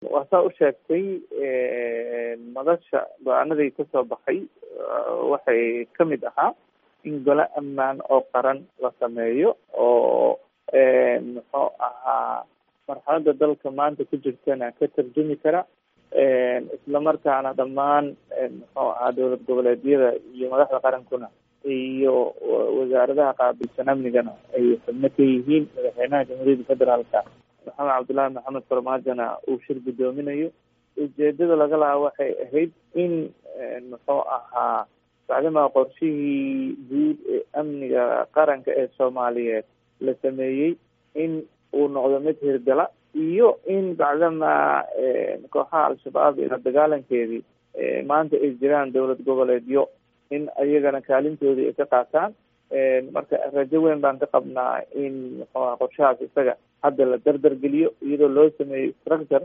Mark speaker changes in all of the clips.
Speaker 1: waa saa u sheegtay madasha go-aanadii kasoo baxay waxay kamid ahaa in gole ammaan oo qaran la sameeyo oo muxuu ahaa marxalada dalka maanta ku jirtana ka tarjumi kara islamarkaana dhammaan muxuu ahaa dowlad goboleedyada iyo madaxda qarankuna iyo wasaaradaha qaabilsan amnigana ay xubno ka yihiin madaxweynaha jamhuuriyadda federaalka maxamed cabdullaahi maxamed farmaajona uu shir guddoominayo ujeedada laga lahaa waxay ahayd in muxuu ahaa bacdamaa qorshihii guud ee amniga qaranka ee soomaaliyeed la sameeyey in uu noqdo mid hirgala iyo in bacdamaa kooxaha al-shabaab ila dagaalankeedii maanta ay jiraan dowlad goboleedyo in ayagana kaalintoodii ay ka qaataan marka rajo weyn baan ka qabnaa in muxuuha qorshahaas isaga hadda la dardar geliyo iyadoo loo sameeyo structure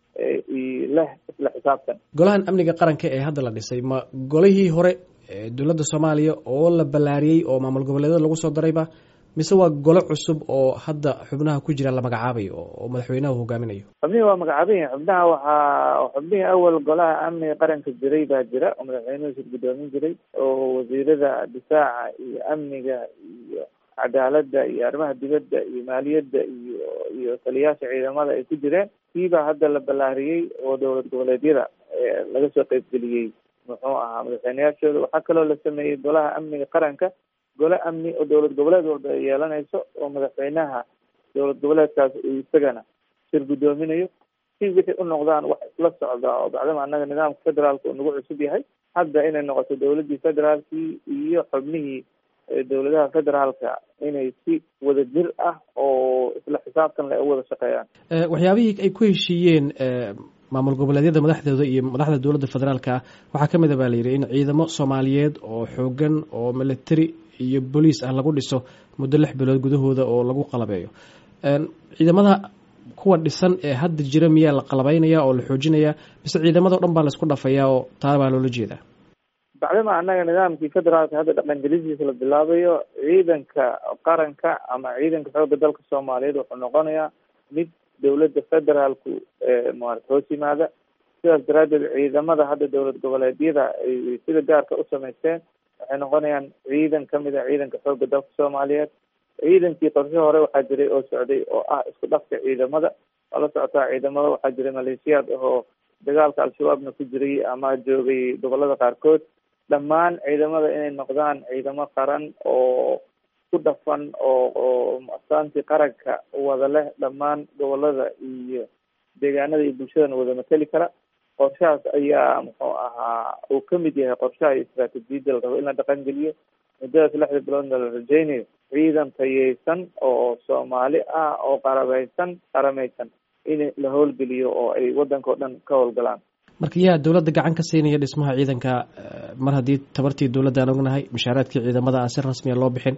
Speaker 1: leh isla xisaabtan
Speaker 2: golahan amniga qaranka ee hadda la dhisay ma golihii hore dowladda soomaaliya oo la ballaariyey oo maamul goboleedyada lagu soo darayba mise waa golo cusub oo hadda xubnaha ku jira la magacaabayo oo madaxweynaha hogaaminayo
Speaker 1: xubnihii waa magacaaban yihin xubnaha waxaa xubnihii awal golaha amniga qaranka jiray baa jira oo madaxweynuhu shir guddoomin jiray oo wasiirada difaaca iyo amniga iyo cadaaladda iyo arrimaha dibadda iyo maaliyadda iyo iyo taliyaasha ciidamada ay ku jireen kiibaa hadda la ballaariyey oo dowlad goboleedyada laga soo qeybgeliyey muxuu ahaa madaxweyneyaashooda waxaa kaloo la sameeyey golaha amniga qaranka gole amni oo dowlad goboleed walba ay yeelanayso oo madaxweynaha dowlad goboleedkaas uu isagana shir guddoominayo si wixii u noqdaan wax isla socda oo bacdama annaga nidaamka federaalka uu nagu cusub yahay hadda inay noqoto dowladdii federaalkii iyo xubnihii dowladaha federaalka inay si wada jir ah oo isla xisaabtan le u wada shaqeeyaan
Speaker 2: waxyaabihii ay ku heshiiyeen maamul goboleedyada madaxdooda iyo madaxda dowladda federaalka waxaa ka mid a baa la yidhi in ciidamo soomaaliyeed oo xoogan oo military iyo boliis ah lagu dhiso muddo lix bilood gudahooda oo lagu qalabeeyo ciidamada kuwa dhisan ee hadda jira miyaa la qalabeynaya oo la xoojinaya mise ciidamado dhan baa laisku dhafayaa oo taa baa loola jeedaa
Speaker 1: bacdama annaga nidaamkii federaalka hadda dhaqangelisiisa la bilaabayo ciidanka qaranka ama ciidanka xoogga dalka soomaaliyeed wuxuu noqonayaa mid dowladda federaalku maarata hoos yimaada sidaas daraaddeed ciidamada hadda dowlad goboleedyada ay sida gaarka u samaysteen waxay noqonayaan ciidan kamid a ciidanka xoogga dalka soomaaliyeed ciidankii qorshe hore waxaa jiray oo socday oo ah isku dhafka ciidamada waa la socotaa ciidamada waxaa jiray maleeshiyaad ahoo dagaalka al-shabaabna ku jiray ama joogay gobolada qaarkood dhammaan ciidamada inay noqdaan ciidamo qaran oo ku dhafan oo oo astaantii qaranka wada leh dhammaan gobolada iyo deegaanada iyo bulshadana wada mateli kara qorshahaas ayaa muxuu ahaa uu kamid yahay qorshaha iyo istraatijiyadda la rabo in la dhaqan geliyo muddadaas lixda biloodna la rajeynayo ciidan tayeysan oo soomaali ah oo qarabeysan qarameysan in la howlgeliyo oo ay waddanka o dhan ka howlgalaan
Speaker 2: marka yaa dowladda gacan ka siinaya dhismaha ciidanka mar haddii tabartii dowladda aan ognahay mushaaraadkii ciidamada aan si rasmiya loo bixin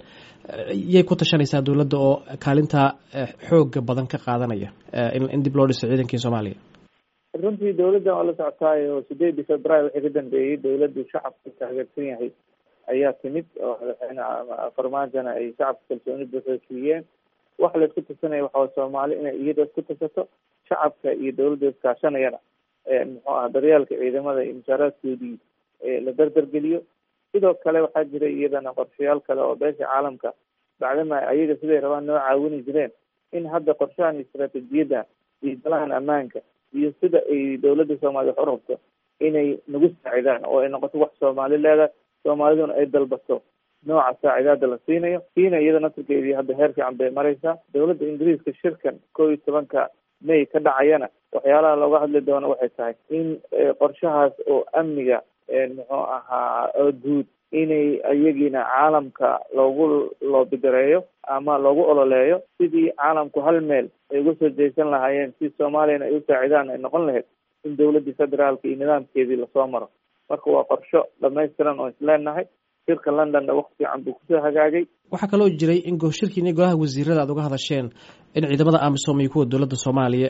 Speaker 2: yay ku tashanaysaa dowladda oo kaalintaa xooga badan ka qaadanaya in dib loo dhiso ciidankii soomaaliya
Speaker 1: runtii dowladdan waa la socotaayo sideedii februaary wixii ka dambeeyey dowladdu shacabku taageersan yahay ayaa timid oo madaxweyne farmaajona ay shacabka kalsooni buuxda siiyeen waxa la isku tasanaya waxaa soomaali inay iyada isku tasato shacabka iyo dowladda iskaashanayana muxuu aha daryeelka ciidamada iyo mushaaraadkoodii la dardargeliyo sidoo kale waxaa jira iyadana qorshayaal kale oo beesha caalamka bacdama ayaga siday rabaan noo caawini jireen in hadda qorshahan istraatijiyadda iyo dalahan ammaanka iyo sida ay dowladda soomaaliya wax u rabto inay nagu saacidaan oo ay noqoto wax soomaali leedahay soomaaliduna ay dalbato nooca saacidaada la siinayo kiina iyada nasirkeedii hadda heer fiican bay mareysaa dowladda ingiriiska shirkan kow iyo tobanka may ka dhacayana waxyaalaha looga hadli doono waxay tahay in qorshahaas oo amniga muxuu ahaa oo guud inay iyagiina caalamka loogu loobigareeyo ama loogu ololeeyo sidii caalamku hal meel ay uga soo jeesan lahaayeen si soomaaliyana ay u saacidaan ay noqon lahayd in dowladdii federaalka iyo nidaamkeedii lasoo maro marka waa qorsho dhamaystiran oo isleenahay shirka londonna waqti fiican buu kusoo hagaagay
Speaker 2: waxaa kaloo jiray in shirkiini golaha wasiirada aad uga hadasheen in ciidamada amisom iyo kuwa dowladda soomaaliya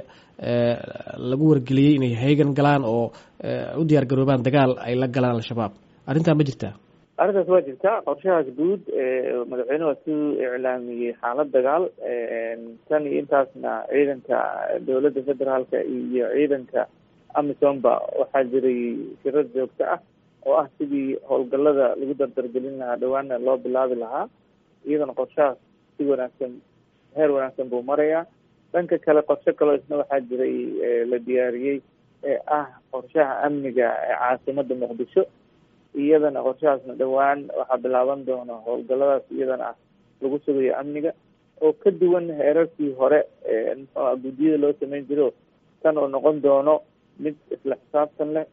Speaker 2: lagu wargeliyey inay heegan galaan oo u diyaar garoobaan dagaal ay la galaan al-shabaab arrintaa ma jirtaa
Speaker 1: arrintaas waa jirtaa qorshahaas guud madaxweyne waa su iclaamiyey xaalad dagaal tan iyo intaasna ciidanka dowladda federaalka iyo ciidanka amisomba waxaa jiray shirar joogto ah oo ah sidii howlgalada lagu dardargelin lahaa dhawaana loo bilaabi lahaa iyadana qorshahaas si wanaagsan heer wanaagsan buu marayaa dhanka kale qorshe kaloo isna waxaa jiray la diyaariyey ee ah qorshaha amniga ee caasimada muqdisho iyadana qorshahaasna dhowaan waxaa bilaaban doona howlgaladaas iyadana ah lagu sugayo amniga oo ka duwan heerarkii hore guddiyada loo sameyn jiro tan oo noqon doono mid isla xisaabtan leh